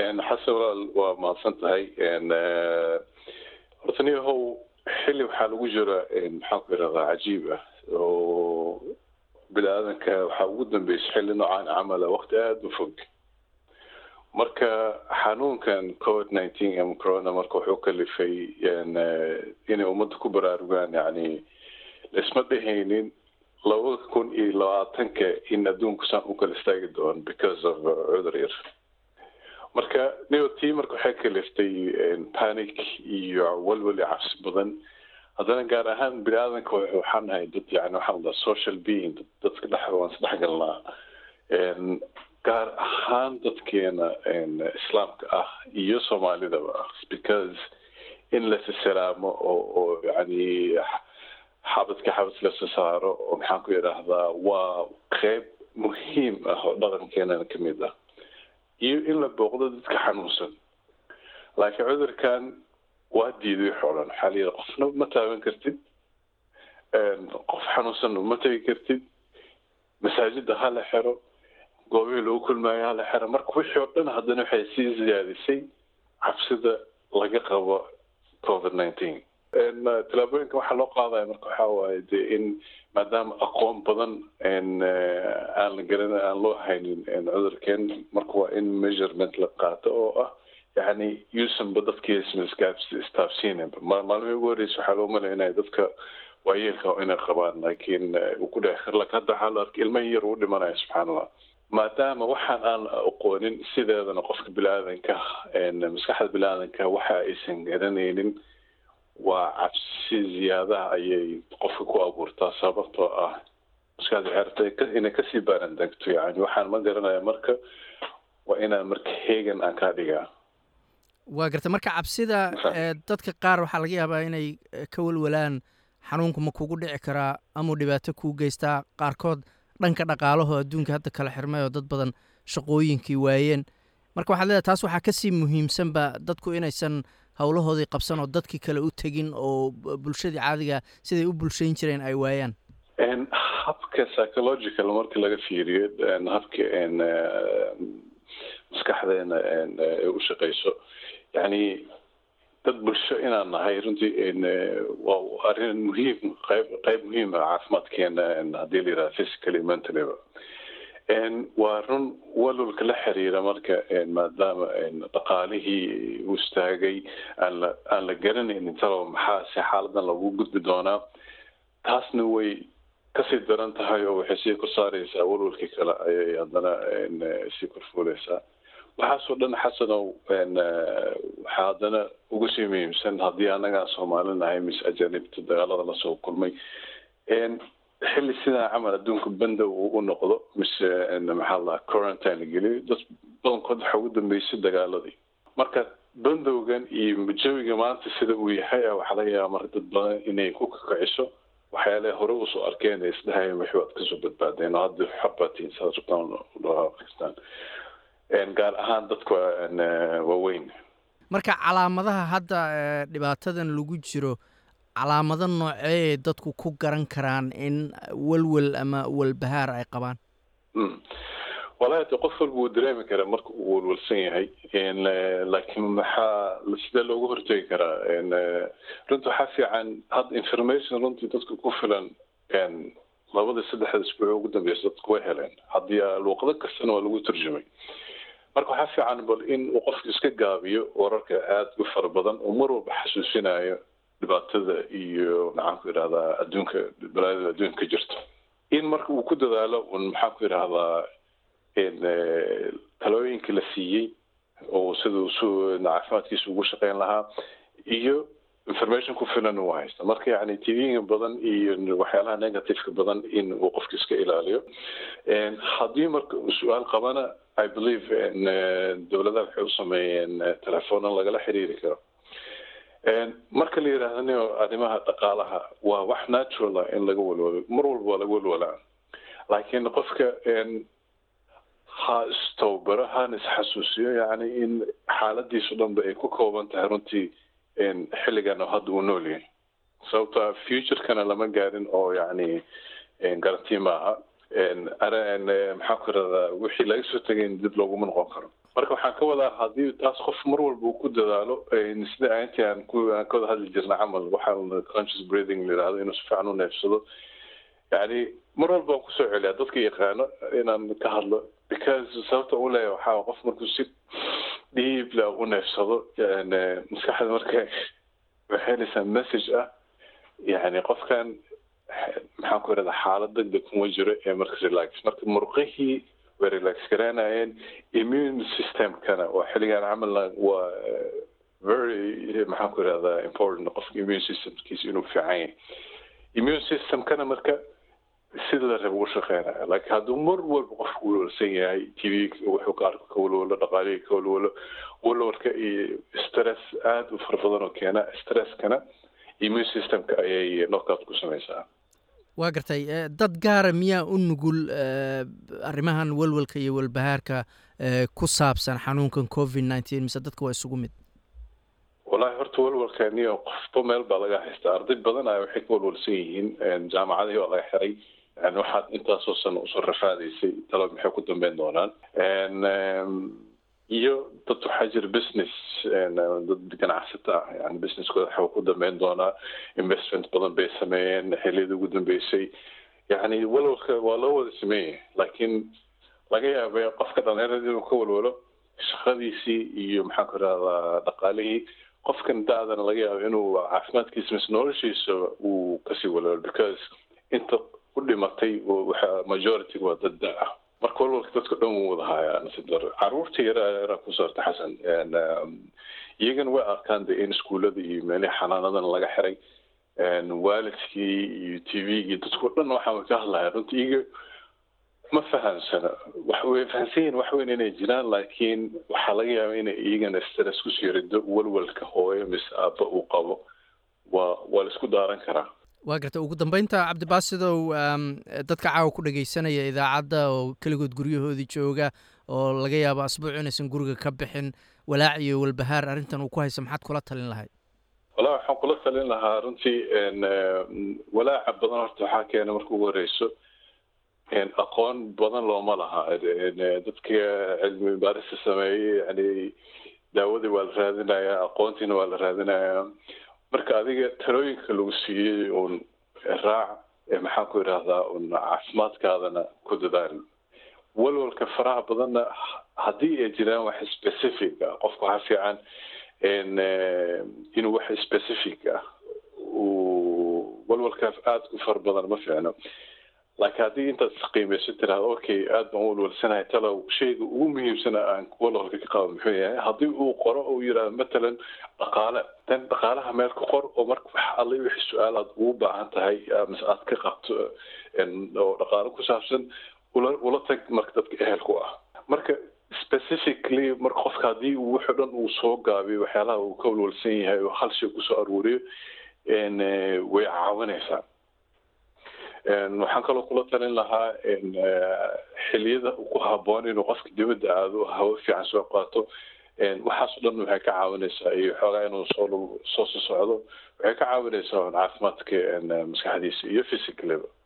xasan walaal waa mahadsan tahay horta niyahow xilli waxaa lagu jira maxaan ku yidhahdaa cajiib ah oo bini aadanka waxaa ugu dambeysay xilli noocaan camala waqti aada u fog marka xanuunkan covid nineteen ama corona marka wuxuu kalifay inay ummadda ku baraarugaan yani laisma dhehaynin labada kun iyo labaatanka in adduunku saan u kala istaagi doono because of cudur yar marka nio tii marka waxay kaliftay panic iyo walwal iyo cabsi badan haddana gaar ahaan bini aadanka waxaan nahay dad yani waxaan daa social being dadka dhex waan isdhex galnaa gaar ahaan dadkeena islaamka ah iyo soomaalidaba ah because in lasisalaamo oo oo yani xabadka xabad lasa saaro oo maxaan ku idhaahdaa waa qeyb muhiim ah oo dhaqankeenana ka mid ah iyo in la booqdo dadka xanuunsan laakiin cudurkan waa diiday xolan waxaa la yidhi qofna ma taaban kartid qof xanuunsanna ma tegi kartid masaajida ha la xero goobihii lagu kulmaayo ha la xero marka wixii oo dhan haddana waxay sii ziyaadisay cabsida laga qabo covid nineteen tallaabooyinka waxaa loo qaadaya marka waxaa waaye de in maadaama aqoon badan aan la garan aan loo haynin cudurkeen marka waa in measurement la qaato oo ah yani yuusanba dadkiisma istaafsiinanba maalmihii ugu horreysa waxaa loo malaya inay dadka waayeelka inay qabaan laakiin uu ku dhex kar laakiin hadda waxaa la arkay ilmahi yar uu dhimanaya subxaana allah maadaama waxaan aan aqoonin sideedana qofka bini-aadanka maskaxda bini-aadanka waxa aysan garanaynin waa cabsi ziyaadaha ayay qofka ku abuurtaa sababtoo ah maskaxda xerta inay kasii baaran degto yani waxaan ma garanaya marka waa inaan marka heegan aan kaa dhigaa waa garta marka cabsida dadka qaar waxaa laga yaabaa inay ka walwalaan xanuunku ma kugu dhici karaa amau dhibaato kuu geystaa qaarkood dhanka dhaqaalaho adduunka hadda kala xirmay oo dad badan shaqooyinkii waayeen marka waxaad leedahay taas waxaa kasii muhiimsanba dadku inaysan howlahoodii qabsan oo dadkii kale u tegin oo bulshadii caadiga siday u bulshayn jireen ay waayaan habka psychological marka laga fiiriyo habka maskaxdeena ay u shaqeyso yani dad bulsho inaan nahay runtii waa arrin muhiim qayb qayb muhiim ah caafimaadkeena haddii la yidhaha physically mentally-ba waa run walwalka la xiriira marka maadaama dhaqaalihii uu istaagay aan la aan la garanaynin talo maxaa si xaaladan lagu gudbi doonaa taasna way kasii daran tahay oo waxay sii kor saareysaa walwalkii kale ayay haddana sii korfuuleysaa waxaasoo dhan xasanow waxaa haddana uga sii muhiimsan haddii annagaan soomaali nahay mise ajanibta dagaalada lasoo kulmay xilli sidaa camal adduunka banda uu u noqdo mise maxaa la quarantine la geliyo dad badankood waxaa ugu dambeysay dagaaladii marka bandowgan iyo jawiga maanta sida uu yahay waxaa laga yaaba marka dad badan inay ku kakaciso waxyaalaha hore usoo arkeen ee isdhahayeen wixii waad kasoo badbaadeen oo hadda xabatiin saad rabtaan udhaaqistaan gaar ahaan dadka waaweyn marka calaamadaha hadda dhibaatadan lagu jiro calaamado noocee dadku ku garan karaan in walwal ama walbahaar ay qabaan walahi de qof walba wuu dareemi karaa marka uu walwalsan yahay laakiin maxaa sidee loogu hortegi karaa runta waxaa fiican hadda information runtii dadka ku filan labada saddexda isbuuc ugu dambeysa dadku way heleen haddii luuqado kastana waa lagu turjumay marka waxaa fiican bal in uu qofku iska gaabiyo wararka aada u fara badan oo mar walba xasuusinayo dhibaatada iyo maxaan ku idhahdaa adduunka balaadada adduunka ka jirto in marka uu ku dadaalo un maxaan ku idhahdaa talooyinkii la siiyey oo siduu su caafimaadkiisa ugu shaqeyn lahaa iyo information ku filan uu haysta marka yani tvga badan iyo waxyaalaha negativeka badan in uu qofka iska ilaaliyo haddii marka uu su-aal qabana i believe dowladaha waxay u sameeyeen telefoona lagala xiriiri karo marka la yidhaahdo arrimaha dhaqaalaha waa wax natural ah in laga walwalo mar walba waa laga walwalaa laakiin qofka ha istowbaro hana isxasuusiyo yani in xaaladiisu dhanba ay ku kooban tahay runtii xilligan oo hadda uu nool yahay sababta futurekana lama gaarin oo yani garanti maaha maxaa ku iradaa wixii laga soo tegay dib looguma noqon karo marka waxaan ka wadaa haddii taas qof mar walba uu ku dadaalo sida intii aan ku aan ka wada hadli jirna camal waxaa conscious breathing la yidhahdo inuu si fiican u neefsado yani mar walba waan kusoo celiyaa dadka yaqaano inaan ka hadlo because sababta u leeyahay waxaa qof markuu si dhiib la u neefsado maskaxda marka waxay helaysaa message ah yani qofkan maxaan ku irahdaa xaalad degdeg kuma jiro ee marka relax marka murqihii way relax garaanayeen immune systemkana waa xilligan camalna waa very maxaan ku irahdaa important qofka immune systemkiisa inuu fiican yahay immune systemkana marka sida la raba u shaqeynaya laakiin hadduu mar walba qofku walwalsan yahay t v wuxuu ka arko ka walwalo dhaqaalihii ka walwalo walwalka iyo stress aada u fara badan oo keena stresskana immune systemka ayay knockout ku samaysaa waa gartay dad gaara miyaa u nugul arrimahan walwalka iyo walbahaarka ku saabsan xanuunkan covid nineteen mise dadka waa isugu mid wallahi horta walwalkaniyo qofba meel baa laga haystaa arday badan a waxay ka walwalsan yihiin jaamacadihii waa laga xiray yani waxaad intaasoo sano usoo rafaadaysay talo maxay ku dambeyn doonaan iyo dad waxaa jira business dad ganacsata ah yani businesskooda waxaa ku dambeyn doonaa investment badan bay sameeyeen xiliyada ugu dambeysay yani walwalka waa loo wada sameeyay laakiin laga yaabay qofka dhalinyarada inuu ka walwalo shaqadiisii iyo maxaan ku irahdaa dhaqaalihii qofkan da-dana laga yaabo inuu caafimaadkiisa mise noloshiisa uu kasii walwalo because inta u dhimatay waxa majority waa dad da ah marka walwalka dadka dhan wuu wada hayaa nasiib daro caruurta yaraa yaraa ku saarta xasan iyagana way arkaan de in iskuullada iyo meelihii xanaanadan laga xiray waalidkii iyo t v-gii dadkao dhan waxaan ka hadlaya runta iyaga ma fahamsana way fahamsan yihin wax weyn inay jiraan laakiin waxaa laga yaaba inay iyagana stress kusii rido walwalka hooyo mise aabba uu qabo waa waa la isku daaran karaa waa garta ugu dambeynta cabdibaasidow dadka caawa ku dhagaysanaya idaacadda oo keligood guryahoodii jooga oo laga yaabo asbuuc inaysan guriga ka bixin walaac iyo walbahaar arrintan uu ku haysa maxaad kula talin lahayd wallahi waxaan kula talin lahaa runtii walaaca badan horta waxaa keena marka ugu horeyso aqoon badan looma laha dadka cilmi baarista sameeyey yani daawadii waa la raadinayaa aqoontiina waa la raadinayaa marka adiga talooyinka lagu siiyey uun raac maxaan ku idhaahdaa un caafimaadkaadana ku dadaal walwalka faraha badanna haddii ay jiraan wax specific ah qofka waxaa fiican inuu wax specific ah uu walwalkaas aada ku fara badan ma fiicno laakiin haddii intaad isqiimayso tiraahdo okay aad baan walwalsanahay talow shayga ugu muhiimsana aan walwalka ka qabo muxuu yahay haddii uu qoro uu yidhaahdo matalan dhaqaale dan dhaqaalaha meel ka qor oo marka wax alle wixii su-aal aad ugu baahan tahay mise aad ka qabto oo dhaqaale ku saabsan ula ula tag marka dadka ehelku ah marka specifically marka qofka haddii uu wuxuu dhan uu soo gaabiyo waxyaalaha uu ka walwalsan yahay oo hal shay kusoo aruuriyo way caawinaysaa waxaan kaloo kula talin lahaa xiliyada ku haboon inuu qofka dibadda aado hawo fiican soo qaato waxaasoo dhan waxay ka caawinaysaa iyo xoogaa inuu soo soo socdo waxay ka caawinaysaa caafimaadka maskaxdiisa iyo physicallyba